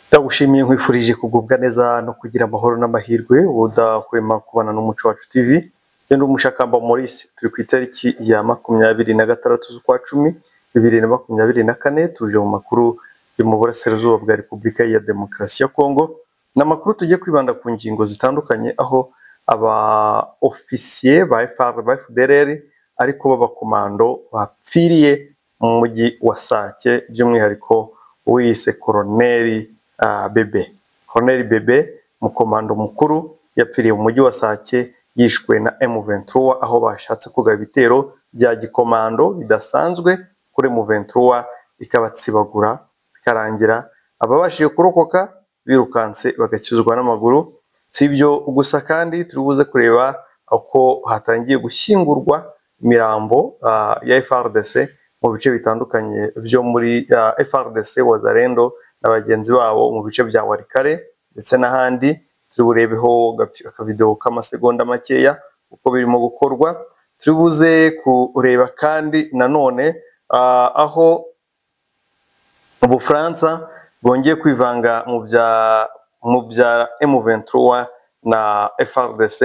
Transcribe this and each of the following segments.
ndagushimiye nkwifurije kugubwa neza no kugira amahoro n'amahirwe udahwema kubana n'umuco wacu tv jye ndi umushakamba maurice turi ku itariki ya makumyabiri na gatandatu z'ukwa cumi bibiri na makumyabiri na kane tuje mu makuru yo mu burasirazuba bwa repubulika ya demokarasi ya kongo ni amakuru tujye kwibanda ku ngingo zitandukanye aho aba ofisiye ba FR ba FDLR ariko b'abakomando bapfiriye mu mujyi wa Sake by'umwihariko wiyise koroneli ah, Bebe koroneli Bebe mukomando mukuru yapfiriye mu mujyi wa Sake yishwe na M23 aho bashatse kugaba ibitero bya gikomando bidasanzwe kuri M23 ikabatsibagura bikarangira ababashije kurokoka birukanse bagakizwa n'amaguru si ibyo gusa kandi turi buze kureba uko hatangiye gushyingurwa imirambo ah, ya FRDC mu bice bitandukanye byo muri ah, FRDC Wazalendo na bagenzi babo mu bice bya Walikale ndetse n'ahandi turi burebeho gapfi- akavideo k'amasegonda makeya uko birimo gukorwa turi buze kureba kandi nanone ah, aho ubufaransa bwongeye kwivanga mu bya mu bya M23 na FRDC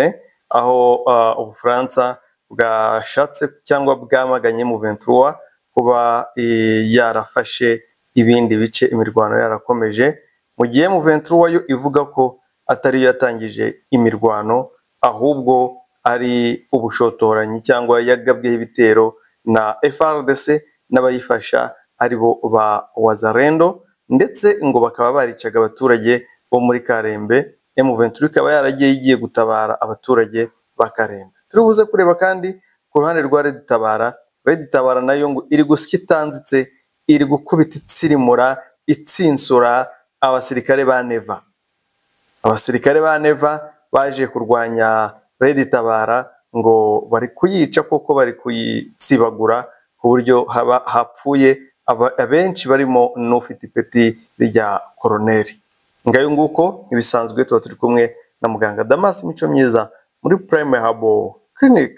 aho ah, ubufaransa bwashatse cyangwa bwamaganye M23 kuba eh, yarafashe ibindi bice imirwano yarakomeje mu gihe M23 yo ivuga ko atariyo yatangije imirwano ahubwo ari ubushotoranyi cyangwa yagabweho ibitero na FRDC n'abayifasha aribo ba Wazalendo ndetse ngo bakaba baricaga abaturage bo muri Karembe M23 ikaba yaragiye igiye gutabara abaturage ba Karembe turi buze kureba kandi ku ruhande rwa Red Tabara Red Tabara nayo ngo iri gusya itanzitse iri gukubita itsirimura itsinsura abasirikare ba Neva abasirikare ba neva baje kurwanya Red Tabara ngo bari kuyica kuko bari kuyitsibagura ku buryo haba hapfuye aba- abenshi barimo n'ufite ipeti rya koroneri ngayo nguko ibisanzwe tuba turi kumwe na muganga Damas Mico Myiza muri Prime Herbal Clinic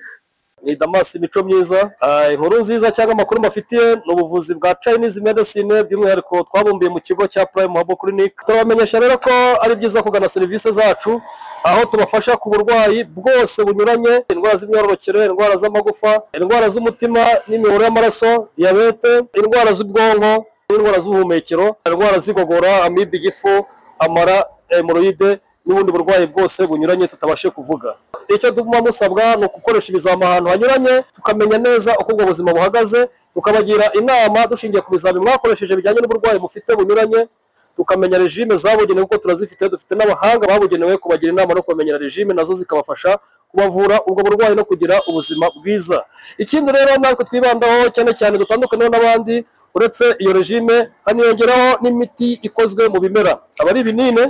ni damasi imico myiza Ah, inkuru nziza cyangwa amakuru mbafitiye ni ubuvuzi bwa chinese medicine by'umwihariko twabumbiye mu kigo cya prime habo clinic turabamenyesha rero ko ari byiza kugana serivisi zacu aho tubafasha ku burwayi bwose bunyuranye indwara z'imyororokere indwara z'amagufa indwara z'umutima n'imiyoboro y'amaraso diyabete indwara z'ubwonko n'indwara z'ubuhumekero indwara z'igogora amibe igifu amara hemoroide n'ubundi burwayi bwose bunyuranye tutabashe kuvuga icyo tuba musabwa ni ugukoresha ibizami ahantu hanyuranye tukamenya neza uko ubwo buzima buhagaze tukabagira inama dushingiye ku bizami mwakoresheje bijyanye n'uburwayi mufite bunyuranye tukamenya regime zabugenewe kuko turazifite dufite n'abahanga babugenewe kubagira inama no kubamenyera regime nazo zikabafasha kubavura ubwo burwayi no kugira ubuzima bwiza ikindi rero natwe twibandaho cyane cyane dutandukaneho n'abandi uretse iyo regime haniyongeraho n'imiti ikozwe mu bimera aba ari ibinini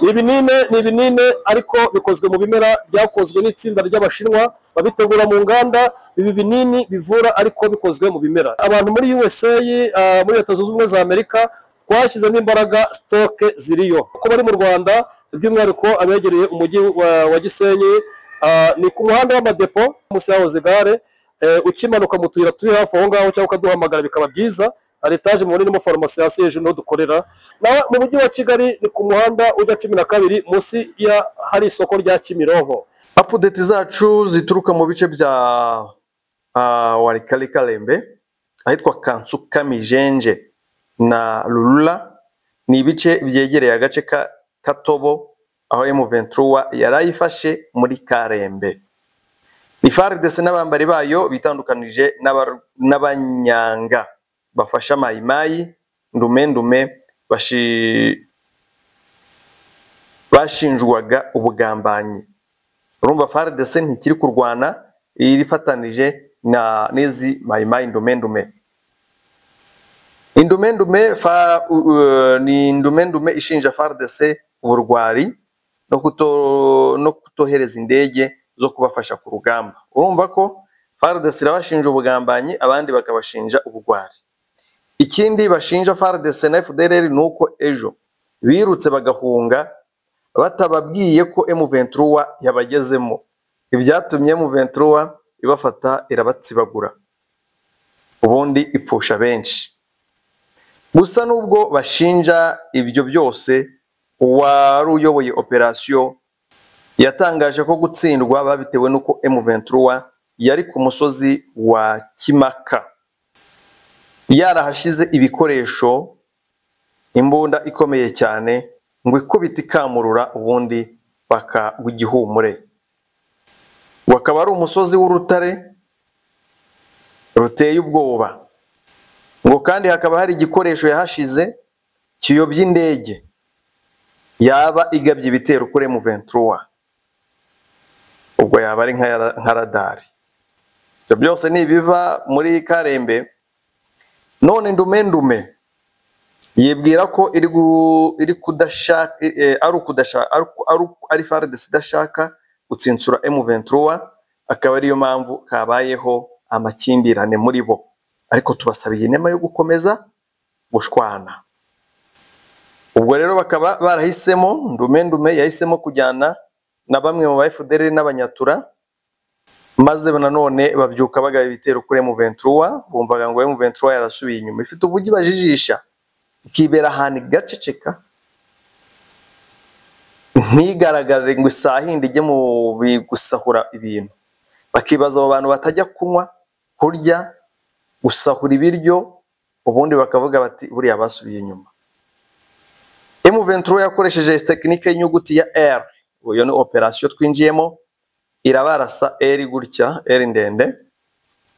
ibinini ni ibinini ariko bikozwe mu bimera byakozwe n'itsinda ry'abashinwa babitegura mu nganda ibi binini bivura ariko bikozwe mu bimera abantu muri USA ah, muri leta zunze ubumwe za Amerika twashyizemo imbaraga sitoke ziriyo uko bari mu Rwanda by'umwihariko abegereye umujyi wa, wa Gisenyi ah, ni ku muhanda w'amadepo munsi yahoze gare eh, ukimanuka mu tuyira turi hafi aho ngaho cyangwa ukaduhamagara bikaba byiza hari etaje mubona irimo farumasi hasi hejuru niho dukorera na mu mujyi wa kigali ni ku muhanda ujya cumi na kabiri munsi ya hari isoko rya kimironko apudeti zacu zituruka mu bice bya ah, Walikale Kalembe ahitwa Kansuka Mijenje na Lulula ni ibice byegereye agace ka Katobo aho M23 yari ayifashe muri Karembe FARDC n'abambari bayo bitandukanije n'aba- n'abanyanga bafasha mayimayi ndume ndume bashi- bashinjwaga ubugambanyi urumva FARDC ntikiri kurwana irifatanije na n'izi mayimayi ndumendume indumendume fa u- u- ni indumendume ishinja FARDC uburwari no kuto no kutohereza indege zo kubafasha ku rugamba urumva ko FARDC irabashinja ubugambanyi abandi bakabashinja ubugwari ikindi bashinja FARDC na FDLR ni uko ejo birutse bagahunga batababwiye ko M23 yabagezemo ibyatumye M23 ibafata irabatsibagura ubundi ipfusha benshi gusa nubwo bashinja ibyo byose uwari uyoboye operasiyo yatangaje ko gutsindwa babitewe n'uko M23 yari ku musozi wa Kimaka yarahashize ibikoresho imbunda ikomeye cyane ngo ikubite ikamurura ubundi bakawugihumure wakaba ari umusozi w'urutare ruteye ubwoba ngo kandi hakaba hari igikoresho yahashize kiyobya indege yaba igabye ibitero kuri M23 ubwo yaba ari nka yara- nka radari ibyo byose ni ibiva muri Karembe none ndume ndume yibwira ko iri gu- iri kudashaka eh, ari ukudashaka ari uku- ari uku- ari FARDC idashaka gutsinsura M23 akaba ariyo mpamvu kabayeho amakimbirane muri bo ariko tubasabiye inema yo gukomeza gushwana ubwo rero bakaba barahisemo ndume ndume yahisemo kujyana na bamwe mu ba FDR n'abanyatura maze nanone babyuka bagaba ibitero kuri M23 bumvaga ngo M23 yarasubiye inyuma ifite ubugi bajijisha ikibera ahantu igaceceka ntigaragare ngo isahinde ijye mu bi- gusahura ibintu bakibaza abo bantu batajya kunywa kurya gusahura ibiryo ubundi bakavuga bati buriya basubiye inyuma M23 yakoresheje tekinike y'inyuguti ya R ubu iyo ni operasiyo twinjiyemo irabarasa R gutya R ndende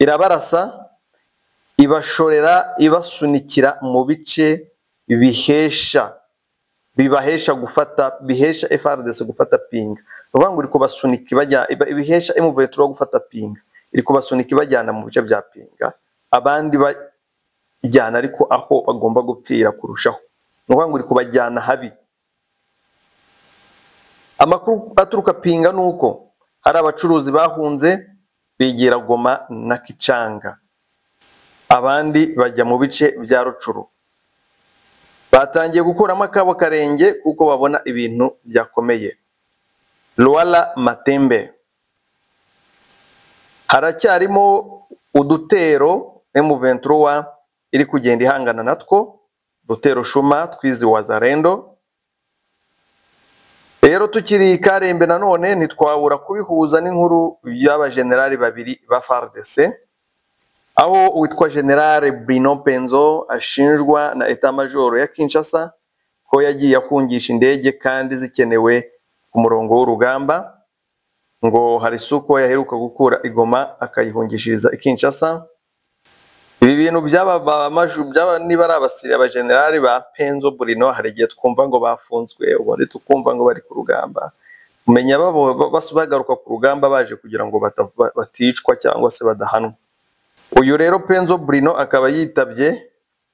irabarasa ibashorera ibasunikira mu bice bihesha bibahesha gufata bihesha FRDC gufata pinga ni ukuvuga ngo iri kubasunika ibajya iba- ibihesha M23 gufata pinga iri kubasunika ibajyana mu bice bya pinga abandi bajyana ariko aho bagomba gupfira kurushaho ni ukuvuga ngo iri kubajyana habi amakuru aturuka pinga ni uko hari abacuruzi bahunze bigira goma na kicanga abandi bajya mu bice bya rucuru batangiye gukuramo akabo karenge kuko babona ibintu byakomeye Luala Matembe haracyarimo udutero M23 iri kugenda ihangana natwo dutero shuma twizi wazarendo rero tukiri i Karembe nanone ntitwabura kubihuza n'inkuru y'abajenerali babiri ba FARDC aho uwitwa General Bruno Penzo ashinjwa na Etat Major ya Kinshasa ko yagiye akungisha indege kandi zikenewe ku murongo w'urugamba ngo hari suko yaheruka gukura igoma akayihungishiriza i Kinshasa ibi bintu byaba ba- maju- byaba niba ari abasirikare abajenerali ba Penzo Bruno hari igihe twumva ngo bafunzwe ubundi tukumva ngo bari ku rugamba umenya babo bas- bagaruka ku rugamba baje kugira ngo bata- ba- baticwa cyangwa se badahanwa uyu rero Penzo Bruno akaba yitabye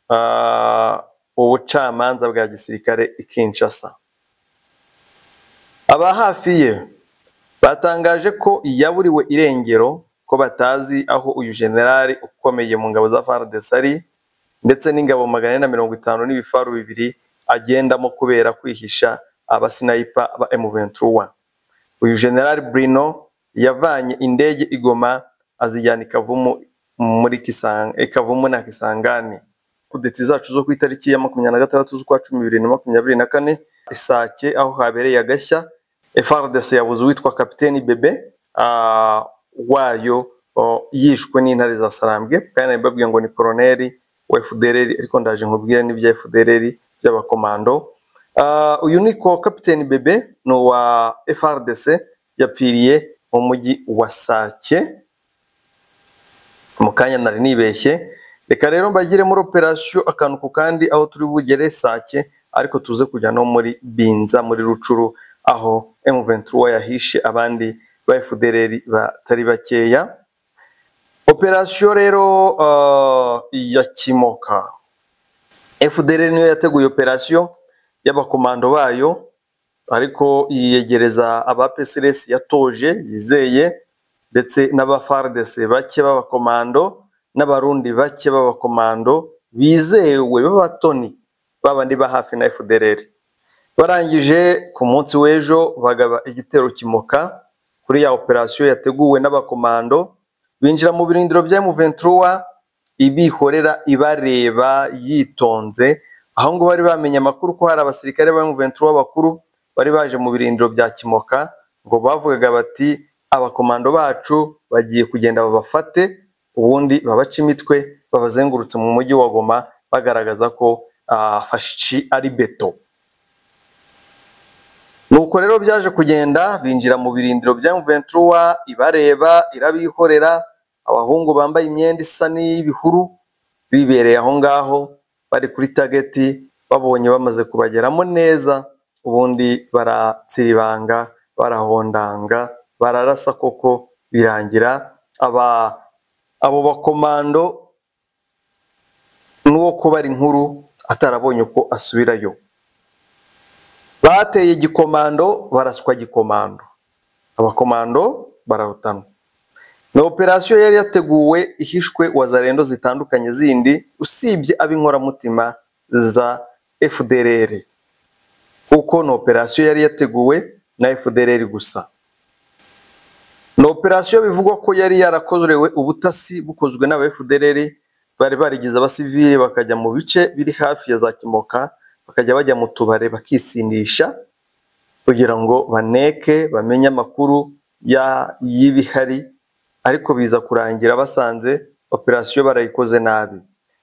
ah, ubucamanza bwa gisirikare i Kinshasa. Aba hafi ye batangaje ko yaburiwe irengero ko batazi aho uyu generali ukomeye mu ngabo za FARDC ari ndetse n'ingabo magana ane na mirongo itanu n'ibifaru bibiri agendamo kubera kwihisha abasinayipa ba M23 uyu generali Bruno yavanye indege igoma azijyana i Kavumu muri Kisanga i Kavumu na Kisangani kudeti zacu zo ku itariki ya makumyabiri na gatandatu z'ukwa cumi bibiri na makumyabiri na kane Isake aho habereye agashya FARDC yabuze uwitwa kapiteni Bebe ah, wayo oh, yishwe n'intare za Sarambwe kandi babwiye ngo ni koroneli wa FDLR ariko ndaje nkubwire n'ibya FDLR by'abakomando Ah, uyu ni ko kapiteni Bebe ni uwa FARDC yapfiriye mu mujyi wa Sake mu kanya nari nibeshye reka rero mbagire muri operasiyo akantu ku kandi aho turi bugere Sake ariko tuze kujya no muri Binza muri Rucuru aho M23 yahishe abandi ba FDLR batari bakeya operasiyo rero ah, ya Kimoka FDL niyo yateguye operasiyo y'abakomando bayo ariko yiyegereza aba PSLS yatoje yizeye ndetse n'aba FARDC bake b'abakomando n'abarundi bake b'abakomando bizewe b'abatoni babandi ba hafi na FDLR barangije ku munsi w'ejo bagaba igitero kimoka kuri ya operasiyo yateguwe n'abakomando binjira mu birindiro bya M23 ibihorera ibareba yitonze aho ngo bari bamenye amakuru ko hari abasirikare ba M23 b'abakuru bari baje mu birindiro bya Kimoka ngo bavugaga bati abakomando bacu bagiye kugenda babafate ubundi babaca imitwe babazengurutse mu mujyi wa Goma bagaragaza ko ah, fashi ari beto nuko rero byaje kugenda binjira mu birindiro bya M23 ibareba irabihorera abahungu bambaye imyenda isa n'iy'ibihuru bibereye aho ngaho bari kuri tageti babonye bamaze kubageramo neza ubundi baratsiribanga barahondanga bararasa koko birangira aba abo bakomando n'uwo kubara inkuru atarabonye uko asubirayo bateye igikomando baraswa gikomando abakomando bararutanwa ni operasiyo yari yateguwe ihishwe wazarendo zitandukanye zindi usibye ab'inkoramutima za FDLR kuko ni operasiyo yari yateguwe na FDLR gusa ni operasiyo bivugwa ko yari yarakorewe ubutasi bukozwe n'aba FDLR bari barigize abasivili bakajya mu bice biri hafi ya za Kimoka bakajya bajya mu tubare bakisindisha kugira ngo baneke bamenye amakuru ya- y'ibihari ariko biza kurangira basanze operasiyo barayikoze nabi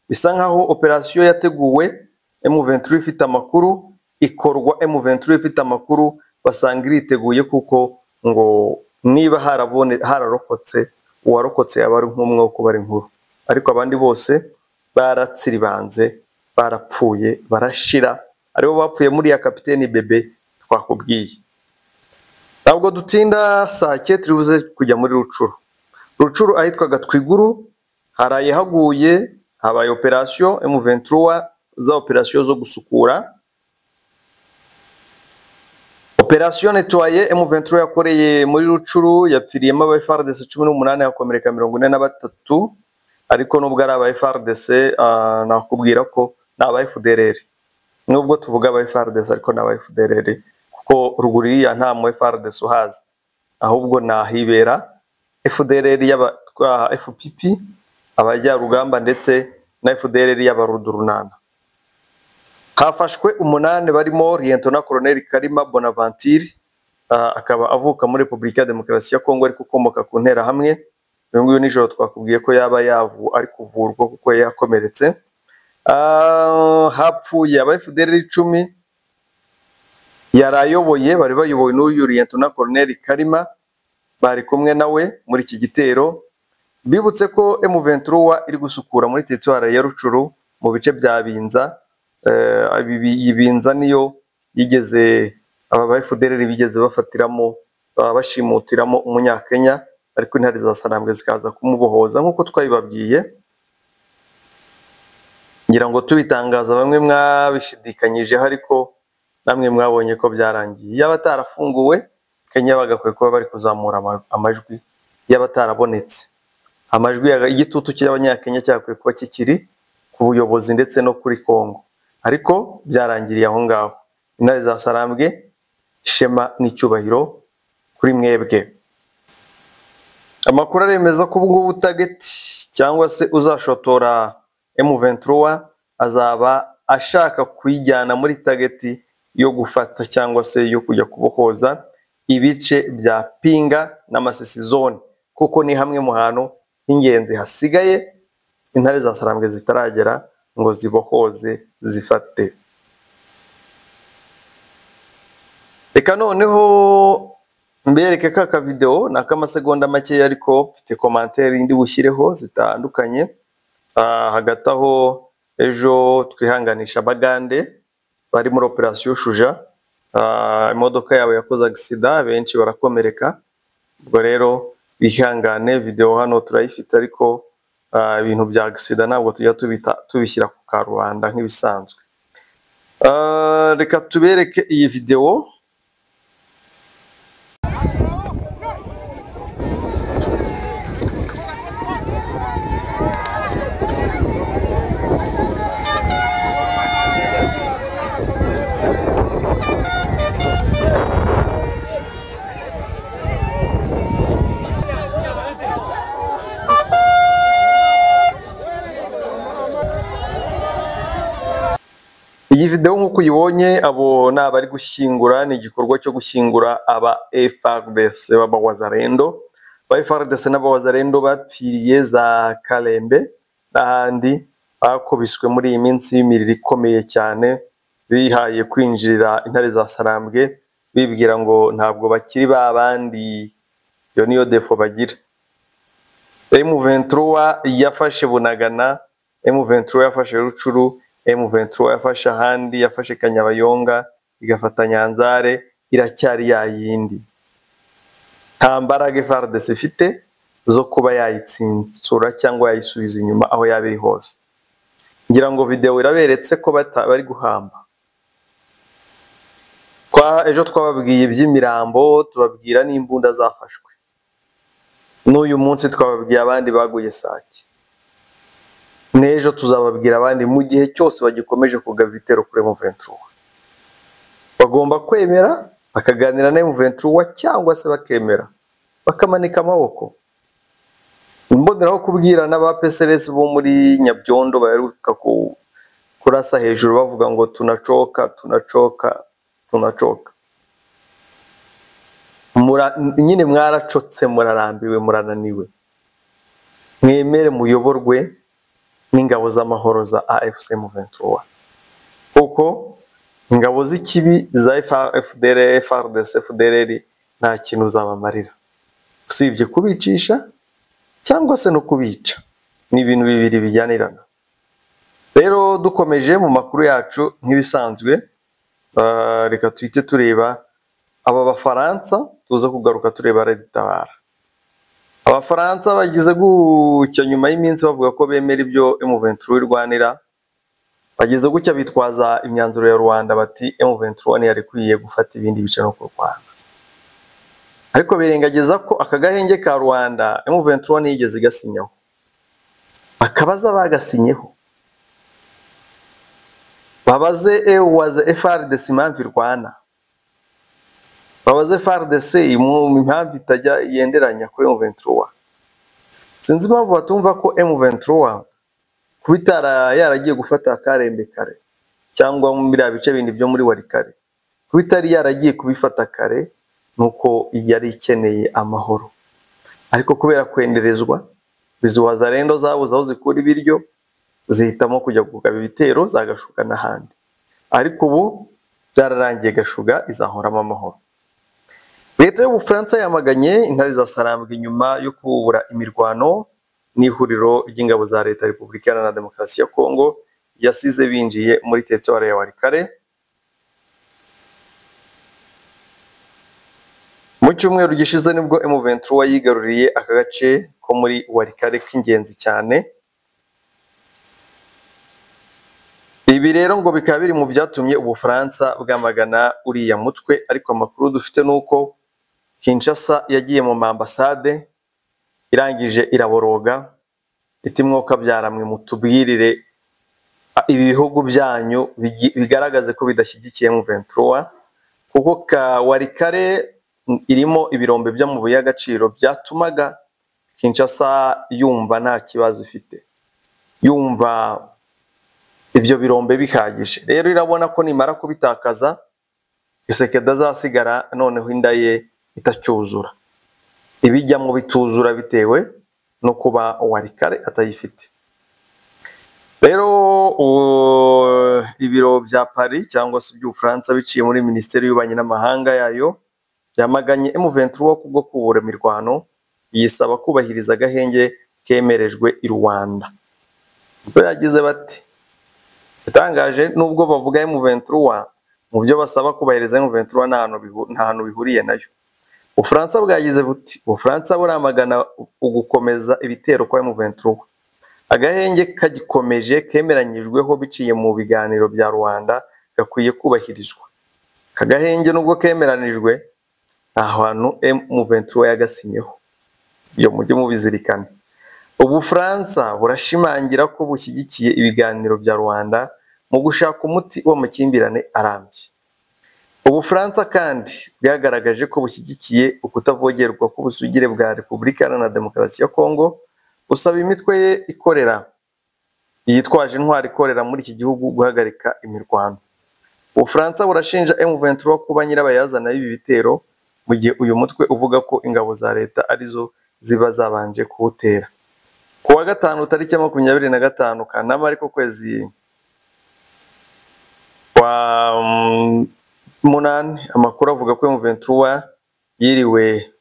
bisa nkaho operasiyo yateguwe M23 ifite amakuru ikorwa M23 ifite amakuru basanga iriteguye kuko ngo niba harabone hararokotse uwarokotse yaba ari nk'umwe wo kubara inkuru ariko abandi bose baratsiribanze barapfuye barashira aribo bapfuye muri ya kapiteni bebe twakubwiye ntabwo dutinda saa keye turi buze kujya muri rucuru rucuru ahitwaga twiguru haraye haguye habaye operasiyo M23 za operasiyo zo gusukura operasiyo netwaye M23 yakoreye muri rucuru yapfiriyemo aba FARDC cumi n'umunani hakomereka mirongo ine na batatu ariko nubwo ari aba FARDC ah, nakubwira ko ni aba FDLR nubwo tuvuga aba FARDC ariko ni aba FDLR kuko ruguru ya nta mu FARDC uhazi ahubwo nahibera FDLR y'abatwa FPP abajyarugamba ndetse na FDLR y'abarudurunana hafashwe umunani barimo Lieutenant Colonel Kalima Bonaventure ah, akaba avuka muri Repubulika ya Demokarasi ya Kongo ariko ukomoka ku nterahamwe uyu nguyu nijoro twakubwiye ko yaba yavu ari kuvurwa kuko yari yakomeretse Ah, hapfuye aba FDLR icumi yari ayoboye bari bayobowe n'uyu Lieutenant Colonel Kalima bari kumwe nawe muri iki gitero bibutse ko M23 iri gusukura muri teritwari ya Rucuru mu bice bya Binza Eh, ibi- ibi- iyi Binza niyo yigeze aba ba FDLR bigeze bafatiramo baba bashimutiramo umunyakenya ariko intare za sanambwe zikaza kumubohoza nk'uko twabibabwiye ngira ngo tubitangaza bamwe mwabishidikanyijeho ariko namwe mwabonye ko byarangiye yaba atarafunguwe kenya bagakwiye kuba bari kuzamura ama- amajwi yaba atarabonetse amajwi ya- igitutu cy'abanyakenya cyakwiye kuba kikiri ku buyobozi ndetse no kuri kongo ariko byarangiriye aho ngaho intare za sarambwe ishema n'icyubahiro kuri mwebwe amakuru aremeza ko ubwo butageti cyangwa se uzashotora M23 azaba ashaka kuyijyana muri tageti yo gufata cyangwa se yo kujya kubohoza ibice bya Pinga na Masisi zone kuko ni hamwe mu hantu h'ingenzi hasigaye intare za Sarambwe zitaragera ngo zibohoze zifate reka noneho mbereke ka kavidewo ni ak'amasegonda makeya ariko mfite komantere ndi bushyireho zitandukanye Ah, hagati aho ejo twihanganisha bagande bari muri operasiyo shuja Ah, imodoka yabo yakoze agisida benshi barakomereka ubwo rero bihangane videwo hano turayifite ariko ah, ibintu bya agisida ntabwo tujya tubita- tubishyira ku karubanda nk'ibisanzwe Ah, reka tubereke iyi videwo iyi video nk'uko uyibonye abo ni abari gushyingura ni igikorwa cyo gushyingura aba FARDC b'abawazarendo ba FARDC n'abawazarendo bapfiriye za Kalembe n'ahandi bakubiswe muri iyi minsi y'imiriro ikomeye cyane bihaye kwinjirira intare za Sarambwe bibwira ngo ntabwo bakiri ba bandi iyo niyo defo bagira M23 yafashe Bunagana M23 yafashe Rucuru M23 yafashe ahandi yafashe Kanyabayonga igafata Nyanzare iracyari ya yindi nta mbaraga FARDC ifite zo kuba yayitsitsura cyangwa yayisubiza inyuma aho yaba iri hose ngira ngo video iraberetse ko bata- bari guhamba kwa ejo twababwiye iby'imirambo tubabwira n'imbunda zafashwe n'uyu munsi twababwiye abandi baguye sake n'ejo tuzababwira abandi mu gihe cyose bagikomeje kugaba ibitero kuri M23 bagomba kwemera bakaganira na M23 cyangwa se bakemera bakamanika amaboko imboneraho kubwira n'aba PSLS bo muri Nyabyondo baheruka ku- kurasa hejuru bavuga ngo tunacoka tunacoka tunacoka Mura- nyine mwaracotse murarambiwe murananiwe mwemere muyoborwe n'ingabo z'amahoro za AFC M23 kuko ingabo z'ikibi za FDR, FARDC, FDLR nta kintu zabamarira usibye kubicisha cyangwa se no kubica ni ibintu bibiri bijyanirana rero dukomeje mu makuru yacu nk'ibisanzwe ah, reka tuhite tureba aba bafaransa tuza kugaruka tureba reditabara abafaransa bagize gutya nyuma y'iminsi bavuga ko bemera ibyo M23 irwanira bagize gutya bitwaza imyanzuro ya Rwanda bati M23 yari ikwiye gufata ibindi bice no kurwana ariko birengagiza ko aka gahenge ka Rwanda M23 yigeze igasinyaho akabaza bagasinyeho babaze EUwaza FARDC impamvu irwana babaze FARDC mu impamvu itajya yenderanya kuri M23 sinzi impamvu batumva ko M23 kuba itara yaragiye gufata akarembe kare cyangwa mu biriya bice bindi byo muri warikare kuba itari yaragiye kubifata kare nuko yari ikeneye amahoro ariko kubera kwenderezwa izi wazarendo zabuze aho zikura ibiryo zihitamo kujya kugaba ibitero zagashuka n'ahandi ariko ubu byararangiye gashuga izahoramo amahoro leta y'ubufaransa yamaganye intare za sarambwe nyuma yo kubura imirwano n'ihuriro ry'ingabo za leta repubulika iharanira demokarasi ya kongo yasize binjiye muri teritwari ya warikare mu cyumweru gishize nibwo M23 yigaruriye aka gace ko muri warikare k'ingenzi cyane Ibi rero ngo bikaba biri mu byatumye Ubufaransa bwamagana uriya mutwe ariko amakuru dufite ni uko Kinshasa yagiye mu mambasade irangije iraboroga iti mwokabyara mwe mutubwirire a- ibi bihugu byanyu bigi- bigaragaze ko bidashyigikiye M23 kuko ka warikare mm, irimo ibirombe byo mu agaciro byatumaga Kinshasa yumva nta kibazo ifite yumva ibyo birombe bihagije rero irabona ko nimara kubitakaza isekeda azasigara noneho inda ye itacyuzura ibijyamo bituzura bitewe no kuba warikare atayifite rero u- ibiro bya Paris cyangwa se iby'Ubufaransa biciye muri minisiteri y'ububanyi n'amahanga yayo byamaganye M23 kubwo kubura imirwano yisaba kubahiriza agahenge kemerejwe i Rwanda ubwo yagize bati igitangaje nubwo bavuga M23 mu byo basaba kubahiriza M23 nta hantu bihu- nta hantu bihuriye nayo Ubufaransa bwagize buti Ubufaransa buramagana ugukomeza ibitero kwa M23 agahenge kagikomeje kemeranyijweho biciye mu biganiro bya Rwanda gakwiye kubahirizwa aka gahenge nubwo kemeranijwe nta hantu M23 yagasinyeho ibyo mujye mubizirikana Ubufaransa burashimangira ko bushyigikiye ibiganiro bya Rwanda mu gushaka umuti w'amakimbirane arambye. Ubufaransa kandi bwagaragaje ko bushyigikiye ukutavogerwa k'ubusugire bwa Repubulika Iharanira Demokarasi ya Kongo, busaba imitwe ye ikorera yitwaje intwaro ikorera muri iki gihugu guhagarika imirwano. ubufaransa burashinja M23 kuba nyirabayazana y'ibi bitero mu gihe uyu mutwe uvuga ko ingabo za leta arizo ziba zabanje kuwutera ku wa gatanu tariki ya makumyabiri na gatanu kanama ariko kwezi kwa mm, munani amakuru avuga ko M23 yiriwe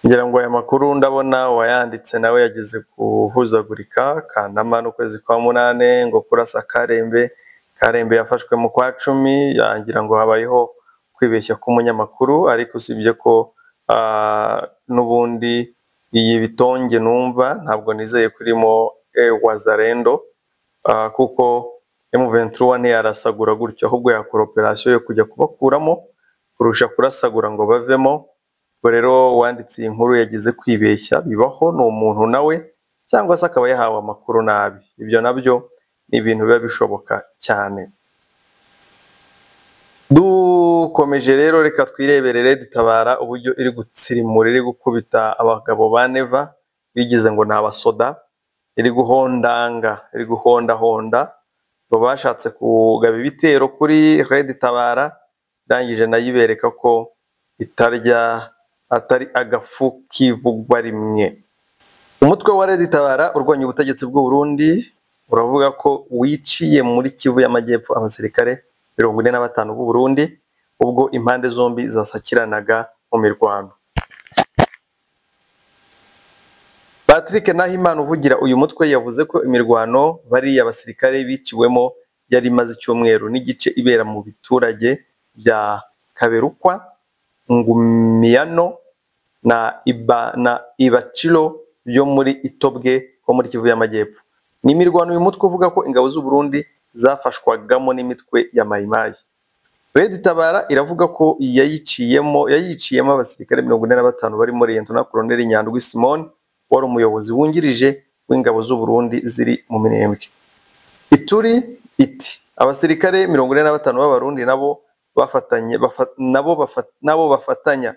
ngira ngo aya makuru ndabona uwayanditse nawe yageze guhuzagurika kanama n'ukwezi kwa munane ngo kurasa karembe karembe yafashwe mu kwa cumi yangira ngo habayeho kwibeshya k'umunyamakuru ariko usibye ko ah, n'ubundi iyi bitonge numva ntabwo nizeye kurimo wazarendo ah, kuko M23 ntiyarasagura gutyo ahubwo yakora operasiyo yo kujya kubakuramo kurusha kurasagura ngo bavemo ubwo rero uwanditse iyi nkuru yagize kwibeshya bibaho ni umuntu nawe cyangwa se akaba yahawe amakuru nabi ibyo nabyo ni ibintu biba bishoboka cyane dukomeje rero reka twirebere Red Tabara uburyo iri gutsirimura iri gukubita abagabo ba neva bigize ngo ni abasoda iri guhondanga iri guhondahonda ngo bashatse kugaba ibitero kuri Red Tabara irangije nayo ibereka ko itarya atari agafu kivugwa rimwe umutwe wa Red Tabara urwanya ubutegetsi bw'u Burundi uravuga ko wiciye muri Kivu y'Amajyepfo abasirikare mirongo ine na batanu b'u Burundi ubwo impande zombi zasakiranaga mu mirwano Patrick Nahimana uvugira uyu mutwe yavuze ko imirwano bariya basirikare biciwemo yari imaze icyumweru n'igice ibera mu biturage bya Kaberukwa Ngumiyano na Iba na Ibaciro byo muri Itobwe ho muri Kivu y'Amajyepfo ni imirwano uyu mutwe uvuga ko ingabo z'u Burundi zafashwagamo n'imitwe ya mayimayi Red Tabara iravuga ko yayiciyemo yayiciyemo abasirikare mirongo ine na batanu barimo Riyento na Koloneli Nyandwi Simone wari umuyobozi wungirije w'ingabo z'u Burundi ziri mu minembwe Ituri iti abasirikare mirongo ine na batanu b'abarundi nabo bafatanye bafa- nabo bafa- nabo bafatanya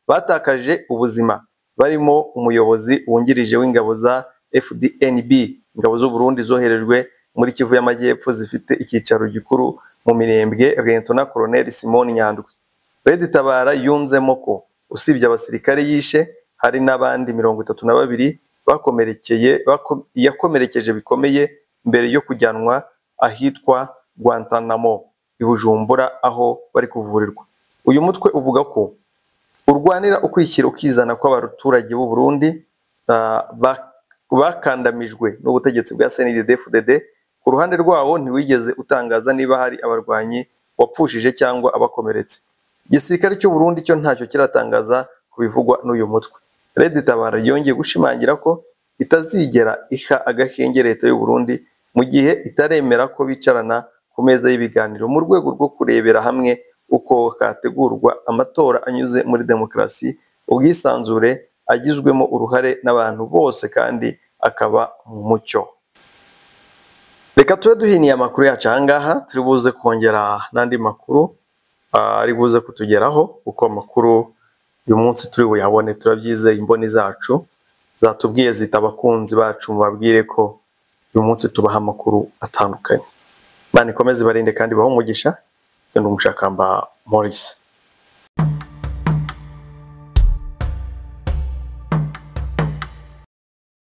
batakaje ubuzima barimo umuyobozi wungirije w'ingabo za FDNB ingabo z'u Burundi zoherejwe muri Kivu y'Amajyepfo zifite icyicaro gikuru mu Mirembwe Liyetona Koloneli Simon Nyandwi Red Tabara yunzemo ko usibye abasirikare yishe hari n'abandi mirongo itatu na babiri bakomerekeye bako- yakomerekeje bikomeye mbere yo kujyanwa ahitwa Guantanamo i Bujumbura aho bari kuvurirwa uyu mutwe uvuga ko urwanira ukwishyira ukizana kw'abaturage b'u Burundi ah, ba- bakandamijwe n'ubutegetsi bwa CNDD-FDD ku ruhande rwawo ntiwigeze utangaza niba hari abarwanyi wapfushije cyangwa abakomeretse igisirikare cy'u Burundi cyo ntacyo kiratangaza ku bivugwa n'uyu mutwe Red Tabara yongeye gushimangira ko itazigera iha agahenge leta y'u Burundi mu gihe itaremera ko bicarana ku meza y'ibiganiro mu rwego rwo kurebera hamwe uko hategurwa amatora anyuze muri demokarasi ubwisanzure agizwemo uruhare n'abantu bose kandi akaba mu mucyo reka tube duhiniye amakuru yacu aha ngaha turi buze kongera n'andi makuru ah, ari buze kutugeraho kuko amakuru uyu munsi turi buyabone turabyizeye imboni zacu zatubwiye zita abakunzi bacu mubabwire ko uyu munsi tubaha amakuru atandukanye imana ikomeze ibarinde kandi ibahe umugisha ndi umushakamba Maurice